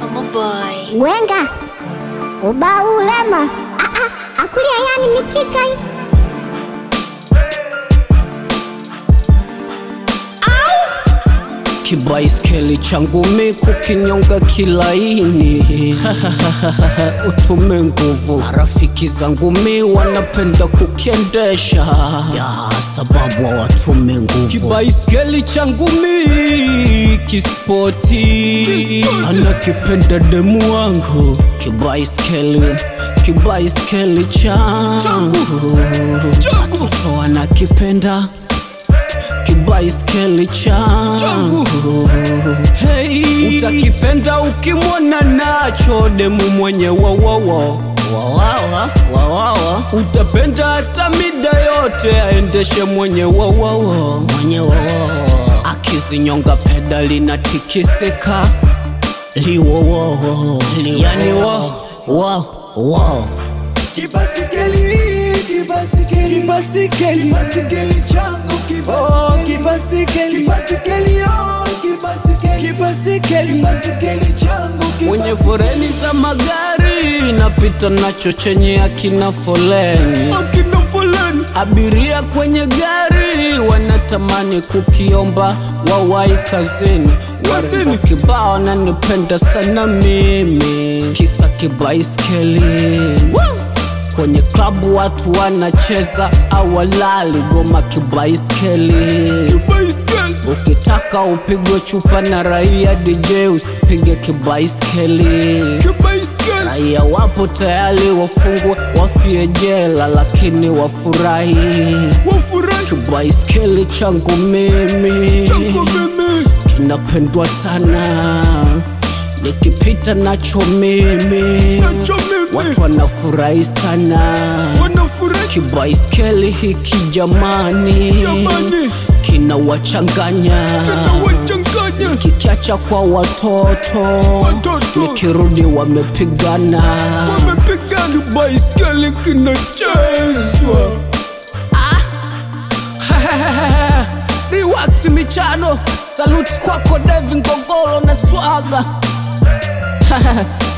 Summer Boy. Gwenga ubau ulema Ah, ah, akulia yani mitika hii. Kibaiskeli changu mi kukinyonga kilaini utume nguvu. Rafiki zangu mi wanapenda kukiendesha ya sababu hawatume nguvu. Kibaiskeli changu mi kispoti, anakipenda demu wangu. Kibaiskeli kibaiskeli changu watoto wanakipenda kibaiskeli changu hey. Utakipenda ukimwona nacho demu mwenye wawawa wawawa wawawa, utapenda hata mida yote aendeshe mwenye wawawa mwenye wawawa, akizinyonga pedali na tikisika liwowo yani wo wo wo Kibasikeli, kibasikeli, kibasikeli, kibasikeli changu kibasikeli, oh, kibasikeli, kibasikeli, oh, kibasikeli, kibasikeli, kibasikeli changu mwenye foreni za magari napita nacho chenye akina foleni akina foleni abiria kwenye gari wanatamani kukiomba wawai kazini warembo kibao nanipenda sana mimi kisa kibaiskeli kwenye klabu watu wanacheza awalali goma kibaiskeli Kibasikeli, ukitaka upigwe chupa na raia dj usipige kibaiskeli kibasikeli, raia wapo tayari wafungwe wafie jela lakini wafurahi wafurahi kibaiskeli changu mimi changu mimi, kinapendwa sana nikipita nacho mimi nacho mimi, watu wanafurahi sana wanafurahi kibaiskeli hiki jamani Jamani. kinawachanganya wachanganya kikiacha kwa watoto, Watoto. nikirudi wamepigana wamepigana, kibaisikeli kinachezwa Rewax michano saluti kwako Devi Ngongolo na swaga